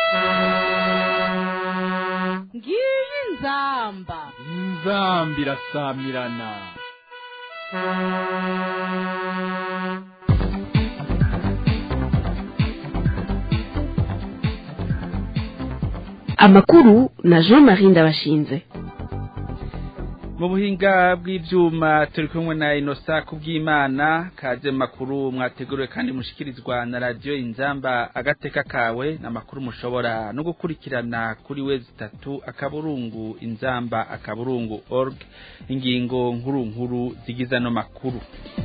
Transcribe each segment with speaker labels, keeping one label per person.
Speaker 1: ngiyi inzamba
Speaker 2: inzambi irasamirana
Speaker 3: amakuru na jean marie ndabashinze
Speaker 4: mu buhinga bw'ibyuma turi kumwe na inosa kubw'imana kaze makuru mwateguriwe kandi mushikirizwa na radiyo inzamba agateka kawe n'amakuru mushobora no gukurikirana kuri we zitatu akaburungu inzamba akaburungu org ingingo nkuru nkuru zigize ano makuru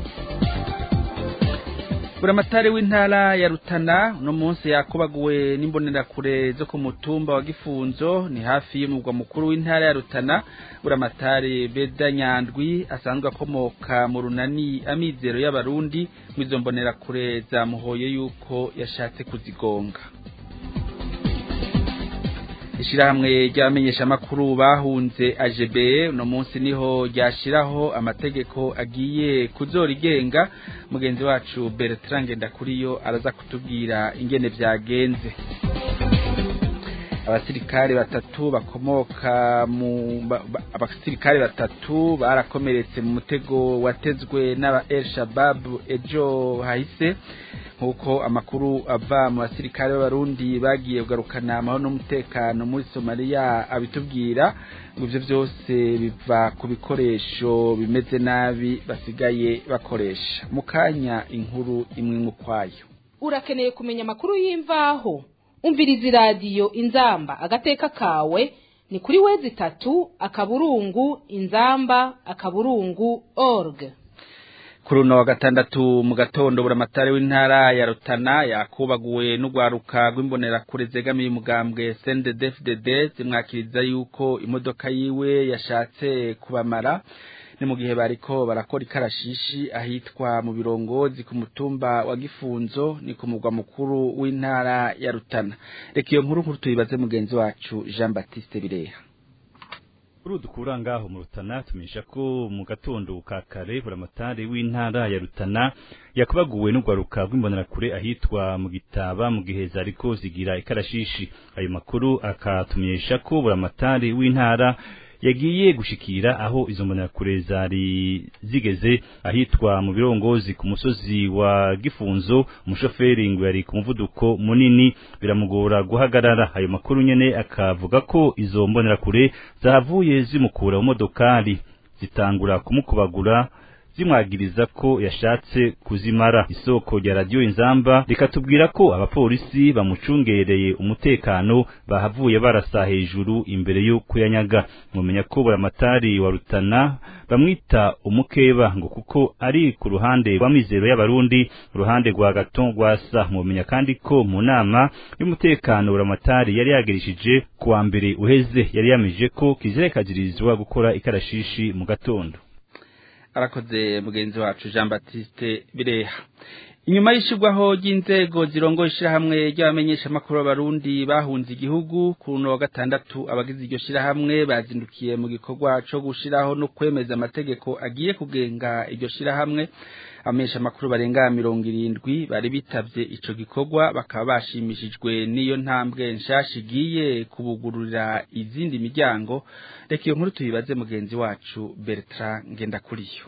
Speaker 4: buramatari w'intara ya rutana uno munsi yakubaguwe n'imbonerakure zo ku mutumba wa gifunzo ni hafi y'umurwa mukuru w'intara ya rutana buramatari beda nyandwi asanzwe akomoka mu runani amizero y'abarundi mu izo mbonerakure zamuhoye yuko yashatse kuzigonga ishirahamwe ry'abamenyesha amakuru bahunze AGB uno munsi niho ryashiraho amategeko agiye kuzorigenga mugenzi wacu Bertrand Ngendakuriyo araza kutubwira ingene vyagenze abasirikare batatu bakomoka mu ba- ba- abasirikare batatu barakomeretse mu mutego watezwe n'aba El Shabab ejo hahise nk'uko amakuru ava mu basirikare b'abarundi bagiye kugarukana amahoro n'umutekano muri somaliya abitubwira ngo ivyo vyose biva ku bikoresho bimeze nabi basigaye bakoresha mu kanya inkuru imwe imwe ukwayo
Speaker 1: urakeneye kumenya amakuru y'imvaho umviriza iradiyo inzamba agateka kawe ni kuri wezi itatu akaburungu inzamba akaburungu org
Speaker 4: kuri uno wa gatandatu mu gatondo buramatari w'intara ya rutana yakubaguwe n'urwaruka rw'imbonerakure zegamiye umugambwe CNDD-FDD zimwakiriza yuko imodoka yiwe yashatse kubamara ni mu gihe bariko barakora ikarashishi ahitwa mu birongozi ku mutumba wa gifunzo ni ku mugwa mukuru w'intara ya rutana reka iyo nkuru nkuru tuyibaze mugenzi wacu Jean Baptiste Bireha
Speaker 5: Kuri dukura ngaho mu Rutana tumenyesha ko mu gatondo ka kare buramatari w'intara ya Rutana yakubaguwe n'urwaruka rw'imbonerakure ahitwa mu gitaba mu gihe zariko zigira ikarashishi ayo makuru akatumenyesha ko buramatari w'intara yagiye gushikira aho izo mbonerakure zari zigeze ahitwa mu birongozi ku musozi wa gifunzo umushoferi ngo yari ku muvuduko munini biramugora guhagarara ayo makuru nyene akavuga ko izo mbonerakure zavuye zimukura mu modokari zitangura kumukubagura zimwagiriza ko yashatse kuzimara isoko rya radiyo inzamba rikatubwira ko abapolisi bamucungereye umutekano bahavuye barasa hejuru imbere yo kuyanyaga mumenya ko buramatari wa rutana bamwita umukeba ngo kuko ari ku ruhande rwa mizero y'abarundi uruhande rwa gato rwasa mumenya kandi ko mu nama y'umutekano buramatari yari yagirishije kuwa mbere uheze yari yamije ko kizirekazirizwa gukora ikarashishi mu gatondo
Speaker 4: arakoze mugenzi wacu Jean Baptiste Bireha inyuma y'ishirwaho ry'inzego zirongoye ishirahamwe ry'abamenyesha amakuru b'abarundi bahunze igihugu ku runo wa gatandatu abagize iryo shirahamwe bazindukiye mu gikorwa co gushiraho no kwemeza amategeko agiye kugenga iryo shirahamwe abamenyesha amakuru barenga mirongo irindwi bari bitavye ico gikorwa bakaba bashimishijwe n'iyo ntambwe nshasha igiye kubugururira izindi miryango reka iyo nkuru tuyibaze mugenzi wacu Bertrand Ngendakuriyo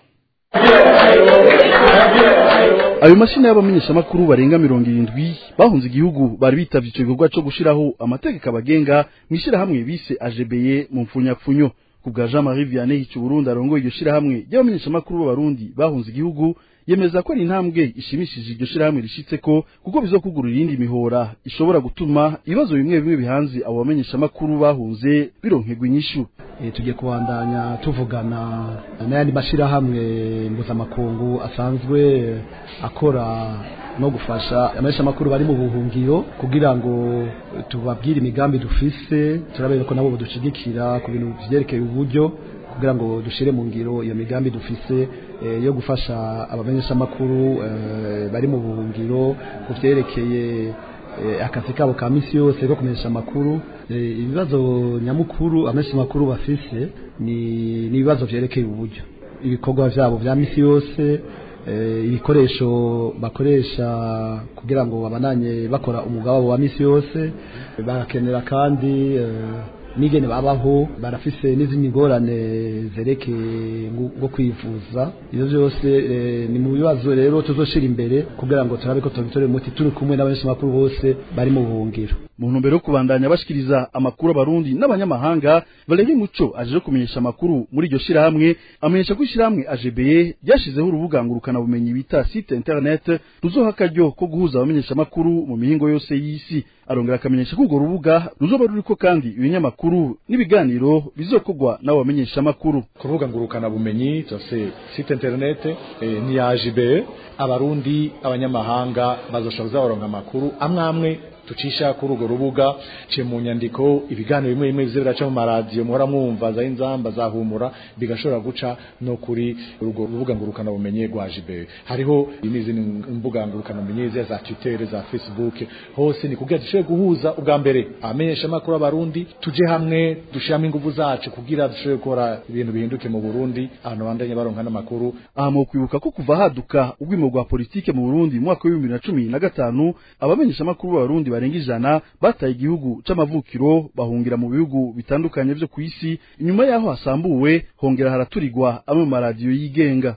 Speaker 6: ayo mashini y'abamenyeshamakuru barenga mirongo irindwi bahunze igihugu bari bitavye ico gikorwa co gushiraho amategeko abagenga mw'ishirahamwe bise ajebeye mu mfunyapfunyo ku bwa jean marie vianney hicu burundi arongoye iryo shirahamwe ry'abamenyeshamakuru b'abarundi bahunze igihugu yemeza ko ari intambwe ishimishije iryo shirahamwe rishitseko kuko bizokugurura irindi mihora ishobora gutuma ibibazo bimwe bimwe bihanze abo bamenyeshamakuru bahunze bironkerwa inyishu
Speaker 7: e, tugiye kubandanya tuvugana n'ayandi mashirahamwe mpuzamakungu asanzwe akora no gufasha ameshamakuru bari mu buhungiro kugira ngo tubabwire imigambi dufise turabere ko nabo badushigikira ku bintu vyerekeye uburyo kugira ngo dushire mu ngiro iyo migambi dufise e, yo gufasha abamenyeshamakuru e, bari mu buhungiro ku vyerekeye e, akazi kabo ka misi yose ko kumenyesha amakuru e, ibibazo nyamukuru abamenyeshamakuru bafise ni ni ibibazo vyerekeye uburyo ibikorwa vyabo vya misi yose eh, ibikoresho bakoresha kugira ngo babananye bakora umwuga wabo wa misi yose barakenera kandi eh, nigene babaho barafise n'izindi ngorane zerekeye ngu- nko kwivuza ivyo vyose eh, ni mu bibazo rero tuzoshira imbere kugira ngo turabe ko tubitorera umuti turi kumwe n'abanyeshamakuru bose bari mu buhungiro
Speaker 6: mu ntumbero yo kubandanya bashikiriza amakuru abarundi n'abanyamahanga Valérie Muco aje kumenyesha amakuru muri iryo shirahamwe amenyesha ko ishirahamwe AGBE ryashizeho urubuga ngurukana bumenyi bita site internet ruzoha akaryo ko guhuza abamenyesha amakuru mu mihingo yose y'isi arongera akamenyesha ko urwo rubuga ruzoba ruriko kandi ibinyamakuru n'ibiganiro bizokorwa n'abo bamenyesha amakuru
Speaker 8: ku rubuga ngurukana bumenyi cyose site internet eh, ni ya JBE abarundi abanyamahanga bazoshobora kuzabaronka amakuru amwe amwe tucisha kuri urwo rubuga ciye mu nyandiko ibiganiro bimwe bimwe bize biraca mu maradiyo muhora mwumva za inzamba za humura bigashobora guca no kuri urwo rubuga ngurukana bumenyi rwa JBE hariho n'izindi mbuga ngurukana bumenyi za za Twitter za Facebook hose ni kugira dushobore guhuza ubwa mbere abamenyesha amakuru abarundi tuje hamwe dushiramo ingufu zacu kugira dushobore gukora ibintu bihinduke mu Burundi abantu bandanye baronka n'amakuru
Speaker 6: aha mu kwibuka ko kuva haduka ubwimo bwa politike mu Burundi mu mwaka w'ibihumbi bibiri na cumi na gatanu abamenyesha amakuru b'abarundi barenga ijana bataye igihugu c'amavukiro bahungira mu bihugu bitandukanye vyo kw'isi inyuma yaho hasambuwe hongera haraturirwa amwe mu maradiyo yigenga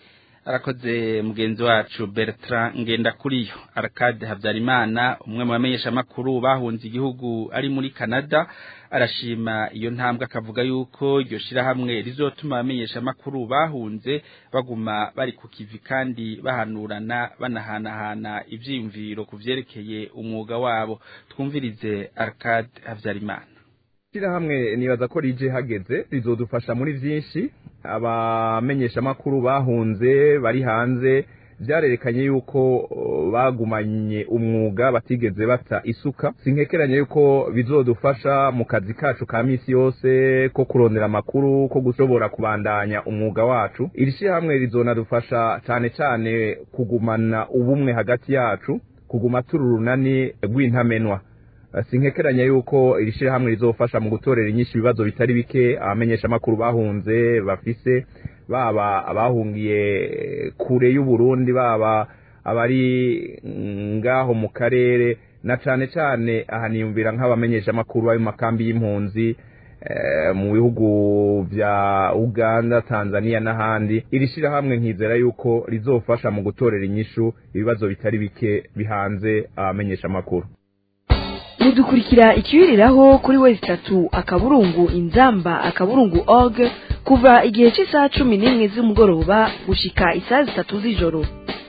Speaker 4: arakoze mugenzi wacu Bertrand Ngendakuriyo Arcade Habyarimana umwe mu bamenyesha amakuru bahunze igihugu ari muri Canada arashima iyo ntambwe akavuga yuko iryo shirahamwe rizotuma abamenyesha amakuru bahunze baguma bari ku kivi kandi bahanurana banahanahana ivyiyumviro ku vyerekeye umwuga wabo twumvirize Arcade Habyarimana
Speaker 9: Shirahamwe nibaza ko rije hageze rizodufasha muri vyinshi abamenyeshamakuru bahunze bari hanze vyarerekanye yuko uh, bagumanye umwuga batigeze bata isuka sinkekeranye yuko bizodufasha mu kazi kacu ka misi yose ko kurondera amakuru ko gushobora kubandanya umwuga wacu iri shirahamwe rizonadufasha cane cane kugumana ubumwe hagati yacu kuguma turi urunani rw'intamenwa sinkekeranya yuko iri shirahamwe rizofasha mu gutorera inyinshi ibibazo bitari bike abamenyesha amakuru bahunze bafise baba abahungiye kure y'u Burundi baba abari ngaho mu karere na cane cane aha niyumvira nk'abamenyesha amakuru bari mu makambi y'impunzi eh, mu bihugu vya Uganda Tanzania n'ahandi iri shirahamwe nkizera yuko rizofasha mu gutorera inyishu ibibazo bitari bike bihanze abamenyesha amakuru
Speaker 3: mudukurikira ikiwiriraho kuri wezi itatu akaburungu inzamba akaburungu org kuva igihe cy'isaha cumi n'imwe z'umugoroba gushika isaha zitatu z'ijoro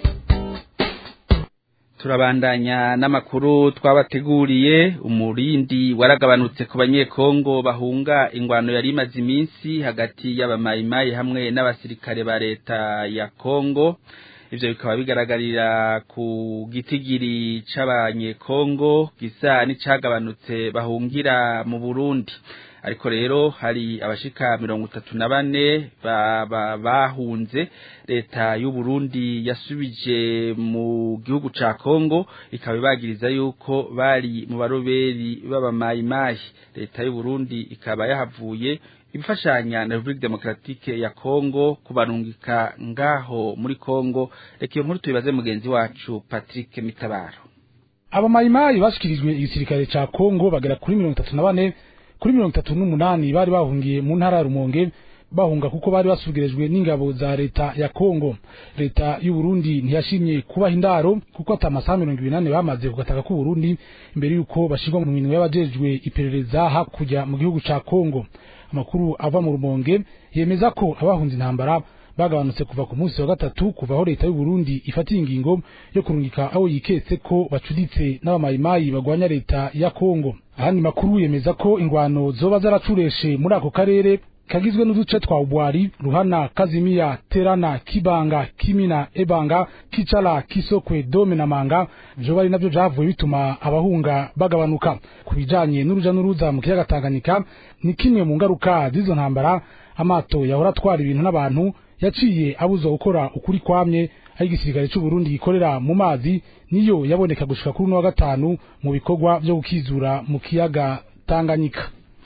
Speaker 4: turabandanya n'amakuru twabateguriye umurindi waragabanutse ku banyekongo bahunga ingwano yari imaze iminsi hagati y'abamayimayi hamwe n'abasirikare ba leta ya kongo ivyo bikaba bigaragarira ku gitigiri c'abanyekongo gisa n'icagabanutse bahungira mu Burundi ariko rero hari abashika mirongo itatu na bane bahunze leta y'u Burundi yasubije mu gihugu ca Kongo ikaba ibagiriza yuko bari mu baroberi b'abamayimayi leta y'u Burundi ikaba yahavuye ibifashanya na Republique Democratique ya Kongo kubarungika ngaho muri Kongo reka iyo nkuru tubibaze mugenzi wacu Patrick Mitabaro
Speaker 10: abamayimayi bashikirijwe igisirikare ca Kongo bagera kuri mirongo itatu na bane kuri mirongo itatu n'umunani bari bahungiye mu ntara ya Rumonge bahunga kuko bari basubirijwe n'ingabo za leta ya Kongo leta y'u Burundi ntiyashimye kubaha indaro kuko atamasaha mirongo ibiri nane bamaze kugataka ku Burundi imbere yuko bashirwa mu minwe y'abajejwe iperereza hakurya mu gihugu ca Kongo amakuru ava mu Rumonge yemeza ko abahunze intambara bagabanutse kuva ku munsi wa gatatu kuva aho leta y'u Burundi ifatiye ingingo yo kurungika abo yiketse ko bacuditse n'abamayimayi bagwanya leta ya Kongo ahandi makuru yemeza ko ingwano zoba zaracureshe muri ako karere kagizwe n'uduce twa Ubwari, Ruhana, Kazimia, Terana, Kibanga, Kimina, Ebanga, Kichala, Kisokwe, Dome na Manga vyo bari navyo vyavuye bituma abahunga bagabanuka ku bijanye n'uruja n'uruza mu kiyaga Tanganyika ni kimwe mu ngaruka z'izo ntambara amato yahora atwara ibintu n'abantu yaciye abuzwa gukora ukuri kwamye aho igisirikare c'u Burundi gikorera mu mazi niyo yaboneka gushika kuri uno wa gatanu mu bikorwa vyo gukizura mu kiyaga Tanganyika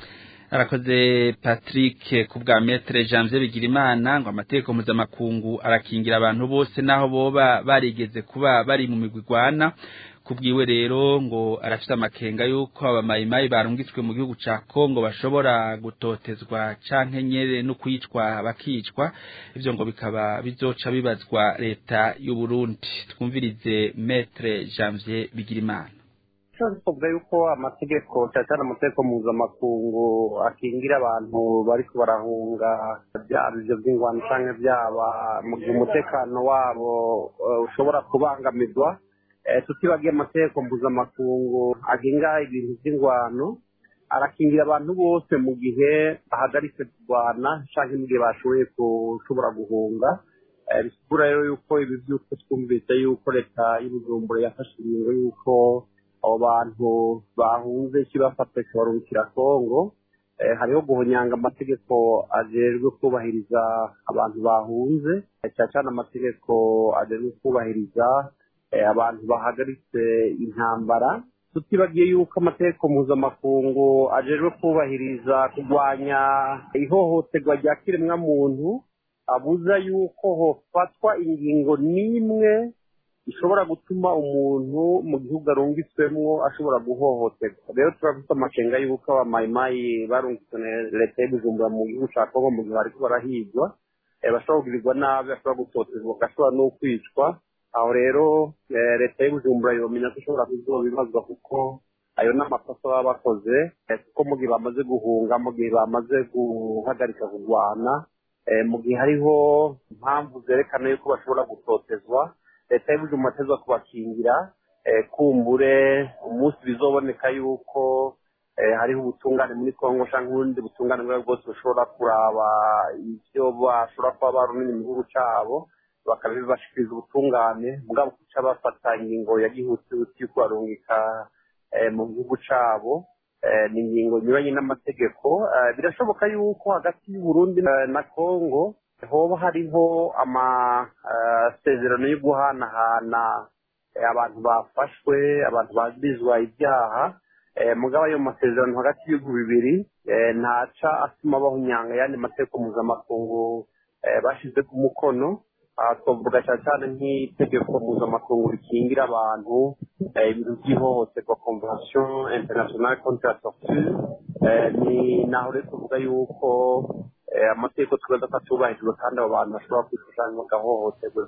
Speaker 4: arakoze Patrick ku bwa metre Janvier Bigirimana ngo amategeko mpuzamakungu arakingira abantu bose naho boba barigeze kuba bari mu migwigwana kubwiwe rero ngo arafite amakenga yuko abamayimayi barungitswe mu gihugu ca Kongo bashobora gutotezwa canke nyere no kwicwa bakicwa ivyo ngo bikaba bizoca bibazwa leta y'u Burundi twumvirize metre Janvier Bigirimana
Speaker 11: twavuga yuko amategeko cyane cyane amategeko mpuzamakungu akingira abantu bariko barahunga byaba ibyo by'ingwano cyangwa byaba mu gihe umutekano wabo ushobora kubangamirwa tutibagiye amategeko mpuzamakungu agenga ibintu by'ingwano arakingira abantu bose mu gihe bahagaritse kurwana cyangwa mu gihe bashoboye gushobora guhunga bisigura rero yuko ibi by'uko twumvise yuko leta y'ubujumbura yafashe ingingo y'uko abo bantu bahunze kibafata kibarungikira kongo hariho guhonyanga amategeko ajejwe kubahiriza abantu bahunze cyane cyane amategeko ajejwe kubahiriza abantu bahagaritse intambara tutibagiye yuko amategeko mpuzamakungu ajejwe kubahiriza kurwanya ihohoterwa rya kiremwamuntu abuza yuko hofatwa ingingo n'imwe ishobora gutuma umuntu mu gihugu arungitswemo ashobora guhohoterwa rero turafite amakenga y'uko abamayimayi barungitswe na leta y'ubujumbura mu gihugu cya kongo mu gihe bariko barahigwa bashobora kugirirwa nabi bashobora gutotezwa bagashobora no kwicwa aho rero leta y'ubujumbura yomenya ko ishobora kuzobibazwa kuko ayo ni amakosa baba bakoze kuko mu gihe bamaze guhunga mu gihe bamaze guhagarika kurwana mu gihe hariho impamvu zerekana yuko bashobora gutotezwa leta y'ubujumbura atezwa kubakingira kumbure umunsi bizoboneka yuko hariho ubutungane muri kongo cyangwa ubundi butungane bwabo bwose bushobora kuraba ibyo bashobora kuba barumenya mu gihugu cyabo bakabibashikiriza ubutungane bwabo kuca bafata ingingo ya gihutihuti yo kubarungika mu gihugu cyabo ni ingingo nyuranye n'amategeko birashoboka yuko hagati y'uburundi na kongo hoba hariho amasezerano yo guhanahana abantu bafashwe abantu bazizwa ibyaha mugabo ayo masezerano hagati y'ibihugu bibiri ntaca atuma bahunyanga ayandi mategeko mpuzamakungu bashyize ku mukono twavuga cyane cyane nk'itegeko mpuzamakungu rikingira abantu ibintu by'ihohoterwa convention international contre la torture ni naho rero tuvuga yuko amategeko tubaza ko atubahirijwe kandi abo bantu bashobora kwishushanya bagahohoterwa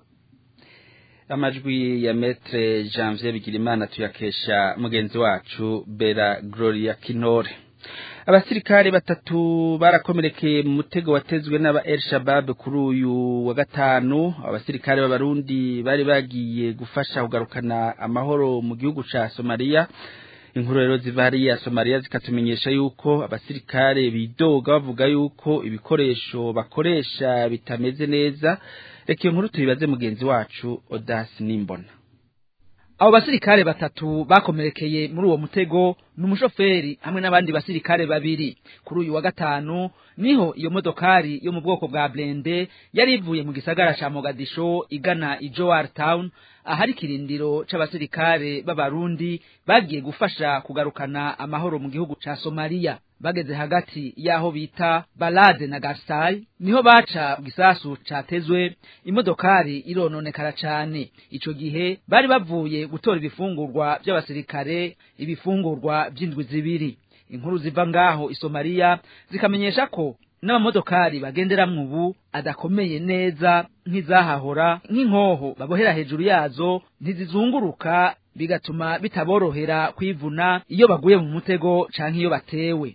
Speaker 4: amajwi ya metre janvier bigirimana tuyakesha mugenzi wacu bera gloria kinore abasirikare batatu barakomerekeye mu mutego watezwe n'aba El Shabab kuri uyu wa gatanu abasirikare b'abarundi bari bagiye gufasha kugarukana amahoro mu gihugu ca Somalia inkuru rero ziva hariya Somalia zikatumenyesha yuko abasirikare bidoga bavuga yuko ibikoresho bakoresha bitameze neza reka iyo nkuru tuyibaze mugenzi wacu Odas Nimbona
Speaker 12: abo basirikare batatu bakomerekeye muri uwo mutego ni umushoferi hamwe n'abandi basirikare babiri kuri uyu wa gatanu niho iyo modokari yo mu bwoko bwa blende yari ivuye mu gisagara ca Mogadisho igana i Jowar Town ahari kirindiro c'abasirikare b'abarundi bagiye gufasha kugarukana amahoro mu gihugu ca Somalia bageze hagati y'aho bita Balade na Garsai niho baca gisasu catezwe imodokari irononekara cane ico gihe bari bavuye gutora ibifungurwa by'abasirikare ibifungurwa by'indwi zibiri inkuru ziva ngaho isomaliya zikamenyesha ko n'amamodokari bagenderamwo ubu adakomeye neza nk'izahahora nk'inkoho babohera hejuru yazo ntizizunguruka bigatuma bitaborohera kwivuna iyo baguye mu mutego canke iyo batewe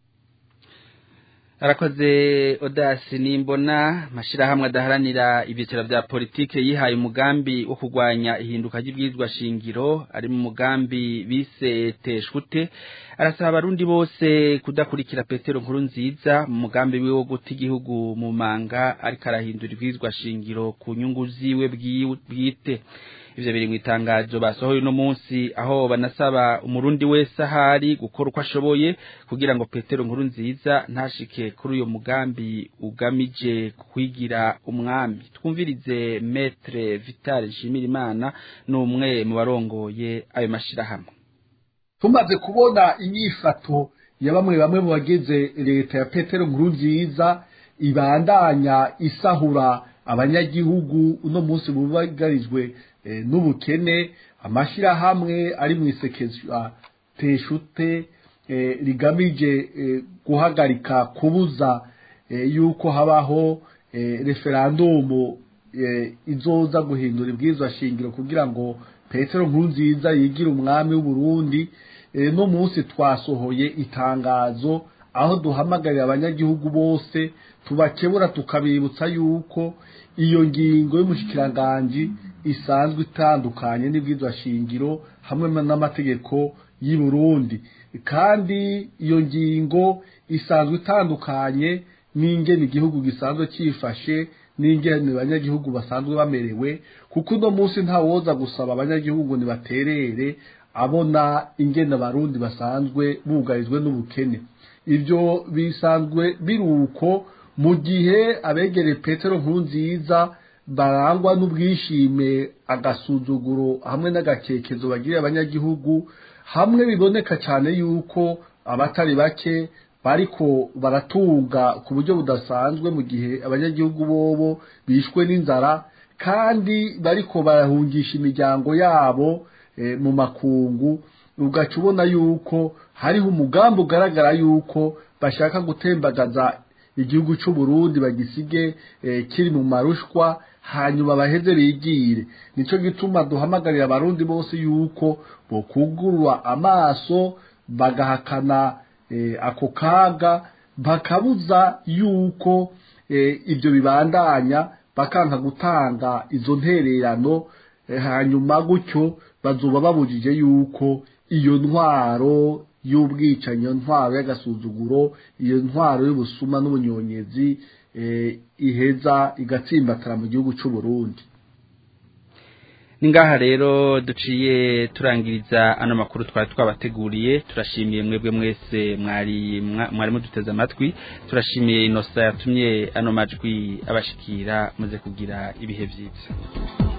Speaker 4: arakoze odasi nimbona mashirahamwe adaharanira ibyiciro bya politike yihaye umugambi wo kurwanya ihinduka ry'ibwirizwa shingiro ari mu mugambi bise teshute arasaba abarundi bose kudakurikira petero nkuru nziza mu mugambi wiwe wo guta igihugu mu manga ariko arahindura ibwirizwa shingiro ku nyungu ziwe bwite ivyo biri mu itangazo basohoye uno munsi aho banasaba umurundi wese ahari gukora uko ashoboye kugira ngo petero nkuru nziza ntashike kuri uyo mugambi ugamije kwigira umwami twumvirize metre vital nshimirimana ni umwe mu barongoye ayo mashirahamwe
Speaker 13: tumaze kubona inyifato ya bamwe bamwe mu bagize leta ya petero nkuru nziza ibandanya isahura abanyagihugu uno munsi bubagarijwe n'ubukene amashyirahamwe ari mu isekeza teshute rigamije guhagarika kubuza yuko habaho referandumu izoza guhindura ibwirizwa shingiro kugira ngo petero nkuru nziza yigire umwami w'uburundi no munsi twasohoye itangazo aho duhamagarira abanyagihugu bose tubakebura tukabibutsa yuko iyo ngingo y'umushikiranganji isanzwe itandukanye n'ibwirizwa shingiro hamwe n'amategeko y'i Burundi kandi iyo ngingo isanzwe itandukanye n'ingene igihugu gisanzwe cyifashe n'ingene abanyagihugu basanzwe bamerewe kuko uno munsi ntawoza gusaba abanyagihugu ntibaterere abona ingene abarundi basanzwe bugarijwe n'ubukene ibyo bisanzwe biri uko mu gihe abegereye petero nkuru nziza barangwa n'ubwishime agasuzuguro hamwe n'agakekezo bagiriye abanyagihugu hamwe biboneka cyane yuko abatari bake bariko baratunga ku buryo budasanzwe mu gihe abanyagihugu bobo bishwe n'inzara kandi bariko barahungisha imiryango yabo mu makungu ugaca ubona yuko hariho umugambi ugaragara yuko bashaka gutembagaza igihugu cy'u Burundi bagisige kiri mu marushwa hanyuma baheze bigire nicyo gituma duhamagarira abarundi bose yuko bokugurwa amaso bagahakana ako kaga bakabuza yuko ibyo bibandanya bakanka gutanga izo ntererano hanyuma gutyo bazuba babujije yuko iyo ntwaro y'ubwicanyi iyo ntwaro y'agasuzuguro iyo ntwaro y'ubusuma n'ubunyonyezi iheza igatsimbatara mu gihugu cy'u Burundi
Speaker 4: ni ngaha rero duciye turangiriza ano makuru twari twabateguriye turashimiye mwebwe mwese mwari mwari muduteze amatwi turashimiye inosa yatumye ano majwi abashikira muze kugira ibihe byiza